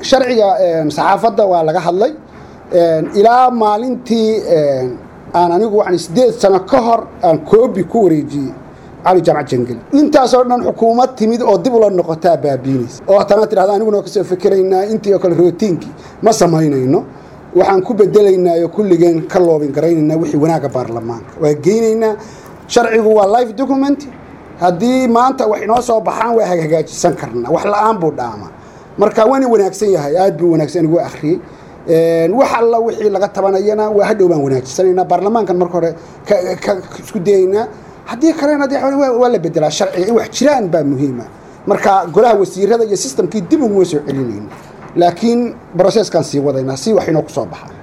sharciga saxaafadda waa laga hadlay ilaa maalintii aan anigu waxaan sideed sano ka hor aan koobi ku wareejiyey cali jaamac jangeli intaasoo dhan xukuumad timid oo dib ula noqotaa baabiinaysa oo haddana tidhahda aniguna waa kasoo fikeraynaa intii oo kale rootiinkii ma samaynayno waxaan ku bedelaynaa oo kulligeen ka loobin garaynaynaa wixii wanaagga baarlamaanka waa geynaynaa sharcigu waa life document haddii maanta wax inoo soo baxaan waa hagaajisan karnaa wax la-aan buu dhaama marka waana wanaagsan yahay aad buu wanaagsan igu akhriyey wax alla wixii laga tabanayana waa hadhow baan wanaajisanaynaa baarlamaankan marka hore ka isku dayaynaa haddii kalena de waa la bedelaa sharciga in wax jiraan baa muhiima marka golaha wasiirada iyo sistamkii dib uguma soo celinayno laakiin broceskaan sii wadaynaa si wax inoo ku soo baxa